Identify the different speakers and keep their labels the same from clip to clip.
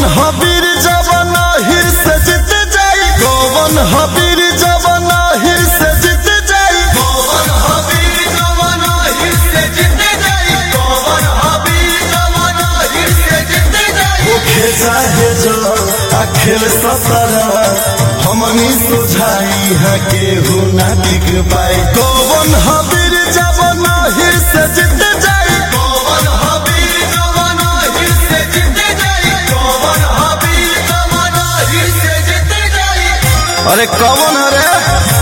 Speaker 1: कौन हबीर जवन हिर से जीत जाई कौन हबीर जवन हिर से जीत जाई कौन हबीर जवन हिर से जीत जाई कौन हबीर जवन हिर से जीत जाई वो खेजा है जो अखिल सतरा हमनी सुझाई है केहू ना टिक पाई कौन हबीर जवन हिर से जीत जाई कौन हबीर जवन हिर से जीत जाई कौन हबीर जवन हिर से जीत जाई अरे कौन है रे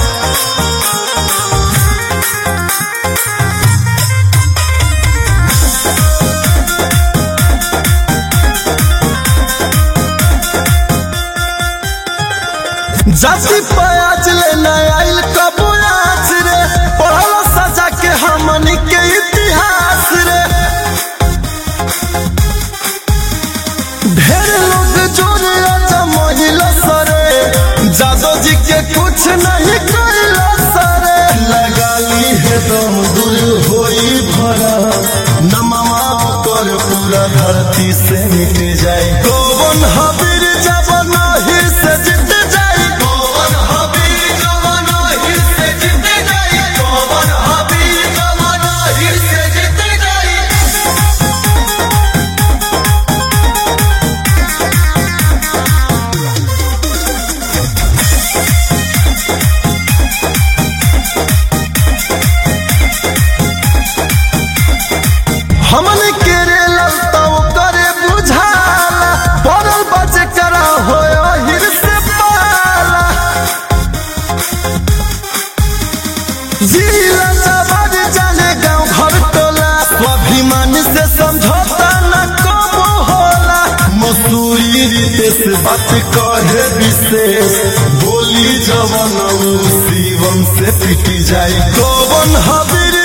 Speaker 1: जाति प्याज ले आइल कबूलाच रे पढ़ल सजा के हमनी के इतिहास रे ढेर लोग जोरे आजा महिला सरे जादो जी के कुछ नहीं कैला सरे लगा ली है दम दूर होई भरा नमवा कर पूरा धरती से मिट जाए कौन हबीर जवन हिर से जीत जाए कौन हबीर जवन हिर से जीत जाए कौन हबीर जवन हिर से जीत जाए हमन के रे ललता करे बुझाला पड़ल बचे करा होयो हिर से पाला जिला जवान जाने गांव घर टोला स्वाभिमान से समझौता न कबो होला मसूरी रीते से बात कहे विशेष बोली जवन ऊ शिवम से पिटी जाए कौन हबीर